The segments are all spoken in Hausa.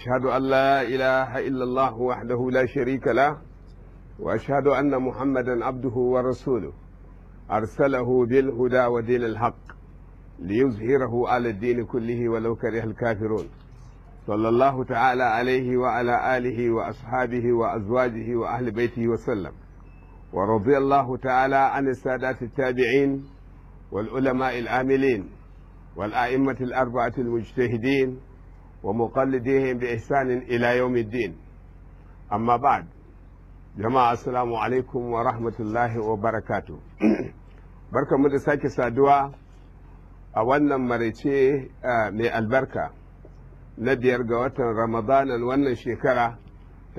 أشهد أن لا إله إلا الله وحده لا شريك له وأشهد أن محمدا عبده ورسوله أرسله بالهدى ودين الحق ليظهره على الدين كله ولو كره الكافرون صلى الله تعالى عليه وعلى آله وأصحابه وأزواجه وأهل بيته وسلم ورضي الله تعالى عن السادات التابعين والعلماء العاملين والأئمة الأربعة المجتهدين ومقلديهم بإحسان إلى يوم الدين أما بعد jama'a assalamu alaikum wa rahmatullahi wa barakatu barka mu da sake saduwa a wannan maraice mai albarka na biyar ga watan ramadanan wannan shekara ta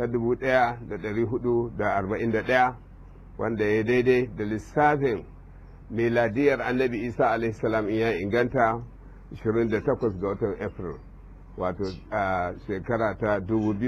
1441 wanda ya daidai da lissafin miladiyar annabi isa alaihissalam in ya inganta 28 ga watan april wato shekara ta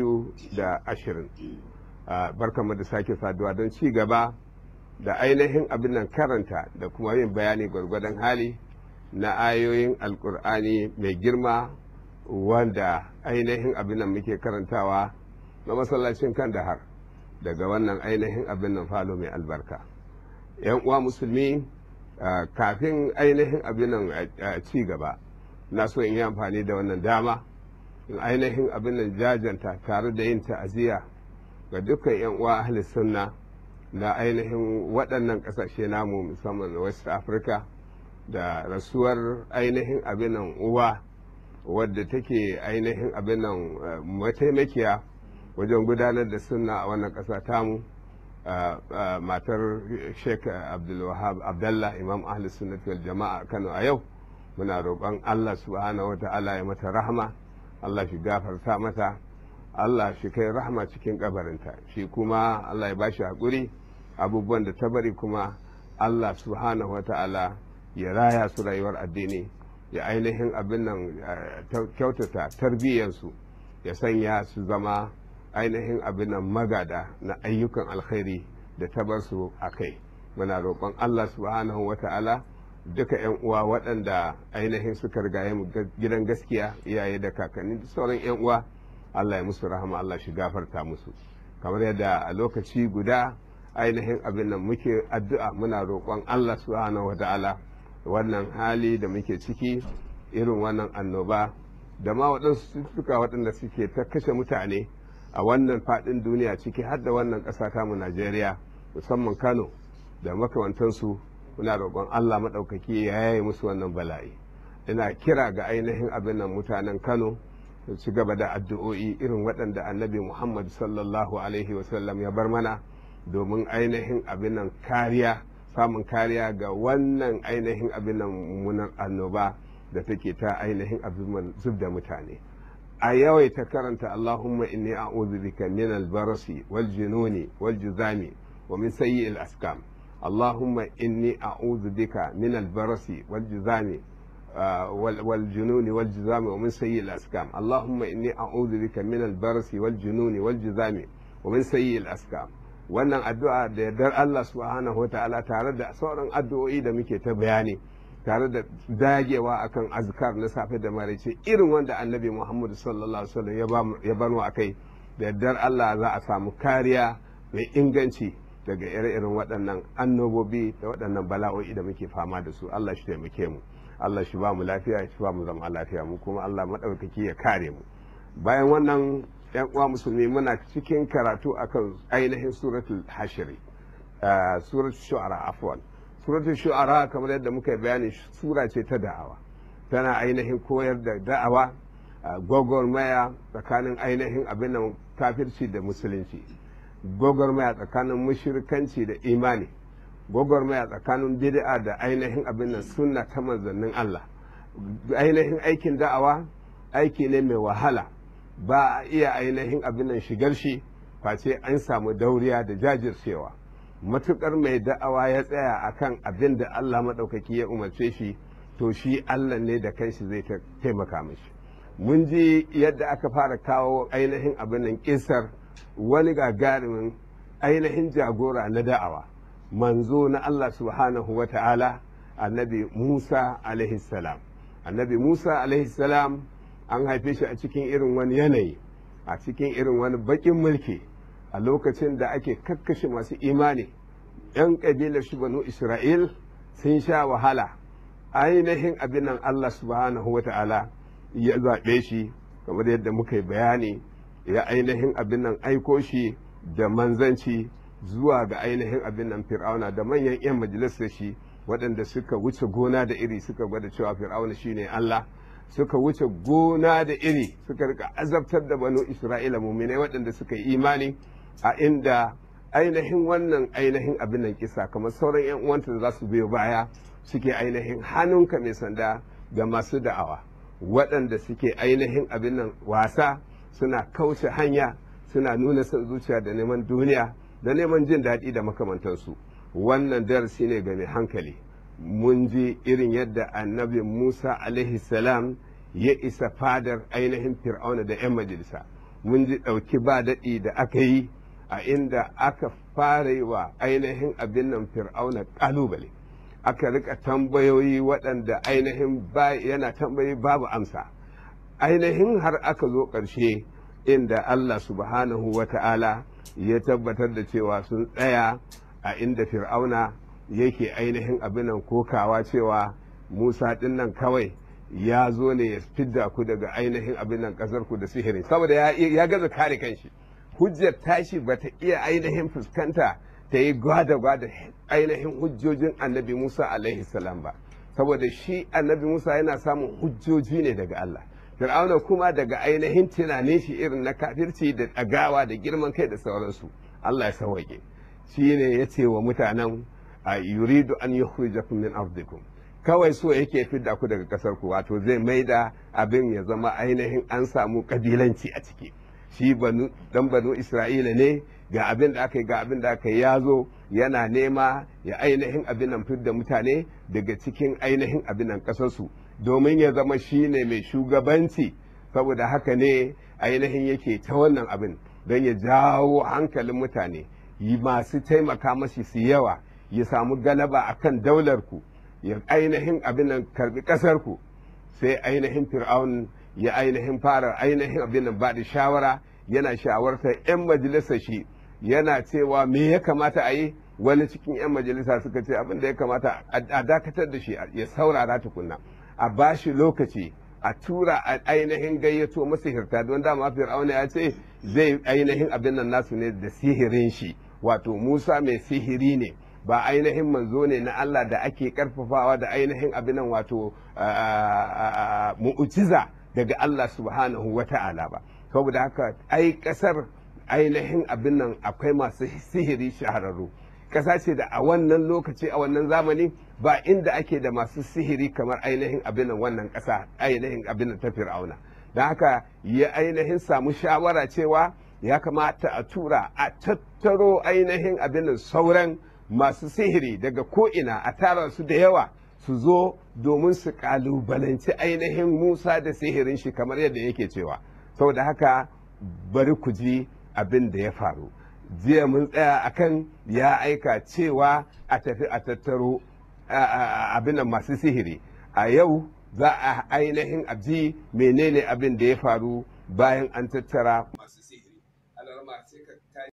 2020 barkanmu da sake saduwa don ci gaba da ainihin abin nan karanta da kuma yin bayani gwargwadon hali na ayoyin alkur'ani mai girma wanda ainihin abin nan muke karantawa na masallacin kan har daga wannan ainihin abin nan falo mai albarka yan uwa musulmi kafin ainihin abin nan ci gaba na so in yi amfani da wannan dama in ainihin abin nan jajanta tare da yin ta'aziyya ga dukkan 'yan uwa ahli sunna da ainihin waɗannan ƙasashe namu musamman west africa da rasuwar ainihin abinan uwa wadda take ainihin abinan mataimakiya wajen gudanar da sunna a wannan ƙasa tamu matar sheik abdulwahab abdallah imam ahli sunnati wal jama'a kano a yau muna roƙon allah subhanahu wa ta'ala ya mata rahama allah shi gafarta mata Allah shi kai rahama cikin kabarinta shi kuma Allah ya bashi haƙuri abubuwan da ta bari kuma Allah subhanahu wa ta'ala ya raya su rayuwar addini ya ainihin abin nan kyautata tarbiyyansu ya sanya su zama ainihin abin nan magada na ayyukan alkhairi da ta bar su a kai muna roƙon Allah subhanahu wa ta'ala duka 'yan uwa waɗanda ainihin suka rigaye mu gidan gaskiya iyaye da kakanni da sauran 'yan uwa Allah ya musu rahama Allah shi gafarta musu kamar yadda a lokaci guda ainihin abin nan muke addu'a muna roƙon Allah subhanahu wa ta'ala wannan hali da muke ciki irin wannan annoba da ma waɗansu suka waɗanda suke ta kashe mutane a wannan faɗin duniya ciki har da wannan ƙasa tamu Najeriya musamman Kano da makamantansu muna roƙon Allah maɗaukaki ya yaye musu wannan bala'i ina kira ga ainihin abin nan mutanen Kano ci gaba da addu'o'i irin waɗanda annabi Muhammad sallallahu Alaihi wasallam ya bar mana domin ainihin abin nan kariya samun kariya ga wannan ainihin abin nan mummunan annoba da take ta ainihin abin zub da mutane a yawaita karanta Allahumma inni a'udhu bika min al-barasi wal jununi wal juzami wa min sayyi'il askam Allahumma inni a'udhu bika min al-barasi wal juzami والجنون والجذام ومن سيء الأسكام اللهم إني أعوذ بك من البرس والجنون والجذام ومن سيء الأسكام wannan addu'a da yardar Allah subhanahu ta'ala tare da sauran addu'o'i da muke ta bayani tare da dagewa akan azkar na safe da maraice irin wanda annabi Muhammad sallallahu alaihi wasallam ya bano akai da yardar Allah za a samu kariya mai inganci daga ire-iren waɗannan annobobi da waɗannan bala'o'i da muke fama da su Allah shi taimake mu Allah shi ba mu lafiya shi ba mu zama lafiya mu kuma Allah maɗaukaki ya kare mu bayan wannan yan uwa musulmi muna cikin karatu akan ainihin suratul hashiri suratul shu'ara afwan suratul shu'ara kamar yadda muka bayani sura ce ta da'awa tana ainihin koyar da da'awa gwagwarmaya tsakanin ainihin abin nan kafirci da musulunci gwagwarmaya tsakanin mushrikanci da imani gwagwarmaya tsakanin bid'a da ainihin abin nan sunna ta manzannin Allah ainihin aikin da'awa aiki ne mai wahala ba a iya ainihin abin nan shigar shi face an samu dauriya da jajircewa matukar mai da'awa ya tsaya akan abin da Allah maɗaukaki ya umarce shi to shi Allah ne da kanshi zai taimaka mishi mun ji yadda aka fara kawo ainihin abin nan kisar wani gagarumin ainihin jagora na da'awa manzo na Allah subhanahu wa ta'ala annabi Musa salam annabi Musa salam an haife shi a cikin irin wani yanayi a cikin irin wani baƙin mulki a lokacin da ake kakkashe masu imani 'yan ƙabilar shi banu isra'il sun sha wahala ainihin abin nan allah subhanahu wa ta'ala ya zaɓe shi kamar yadda muka yi bayani ya ainihin abin nan aiko shi da manzanci zuwa ga ainihin abin nan fir'auna da manyan 'yan majalisar shi waɗanda suka wuce gona da iri suka gwada cewa fir'auna shine Allah suka wuce gona da iri suka rika azabtar da banu isra'ila muminai waɗanda suka yi imani a inda ainihin wannan ainihin abin nan kisa kamar sauran 'yan uwanta da za su biyo baya suke ainihin hannunka mai sanda ga masu da'awa waɗanda suke ainihin abin nan wasa suna kauce hanya suna nuna son zuciya da neman duniya da neman jin daɗi da makamantansu wannan darasi ne ga mai hankali mun ji irin yadda annabi musa alaihi salam ya isa fadar ainihin fir'auna da 'yan majalisa mun ji ɗauki ba daɗi da aka yi a inda aka fara yi wa ainihin abin nan fir'auna ƙalubale aka rika tambayoyi waɗanda ainihin yana tambayi babu amsa ainihin har aka zo ƙarshe inda Allah subhanahu wa ta'ala ya tabbatar da cewa sun tsaya a inda fir'auna yake ainihin abinan kokawa cewa musa ɗin nan kawai ya zo ne ya fidda ku daga ainihin abinan ƙasar ku da sihiri saboda ya gaza kare kanshi hujjar tashi ba ta iya ainihin fuskanta ta yi gwada-gwada ainihin hujjojin annabi musa alaihi salam ba saboda shi annabi musa yana samun hujjoji ne daga allah fir'auna kuma daga ainihin tunanin shi irin na kafirci da ɗagawa da girman kai da sauransu Allah ya sauwaƙe shi ne ya ce wa mutanen a yuridu an yukhrijakum min ardikum kawai so yake fidda ku daga ƙasar ku wato zai maida abin ya zama ainihin an samu kabilanci a ciki shi banu dan banu isra'ila ne ga abin da aka yi ga abin da aka yi ya zo yana nema ya ainihin abin nan fidda mutane daga cikin ainihin abin nan ƙasarsu domin ya zama shi ne mai shugabanci saboda haka ne ainihin yake ta wannan abin don ya jawo hankalin mutane yi masu taimaka mashi su yawa ya samu galaba a kan daularku ya ainihin abin nan karbi ƙasarku sai ainihin fir'aun ya ainihin fara ainihin abin nan ba da shawara yana shawartar 'yan majalisa shi yana cewa me ya kamata a yi wani cikin 'yan majalisa suka ce abin da ya kamata a dakatar da shi ya saurara tukunna a bashi lokaci a tura a ainihin gayyato masihirta don dama fir'auna ya ce zai ainihin abin nan nasu ne da sihirin shi wato musa mai sihiri ne ba ainihin manzo ne na Allah da ake karfafawa da ainihin abin nan wato mu'ujiza daga Allah subhanahu wa ta'ala ba saboda haka ai kasar ainihin abin nan akwai masu sihiri shahararru ƙasa ce da a wannan lokaci a wannan zamani ba inda ake da masu sihiri kamar ainihin abin wannan ƙasa ainihin abin ta fir'auna don haka ya ainihin samu shawara cewa ya kamata a tura a tattaro ainihin abin sauran masu sihiri daga ko'ina a tara su da yawa su zo domin su kalubalanci ainihin musa da sihirin shi kamar yadda yake cewa saboda haka bari ku ji abin da ya faru jiya mun tsaya akan ya aika cewa a tafi a tattaro abin masu sihiri a yau za a ainihin abji menene abin da ya faru bayan an tattara masu sihiri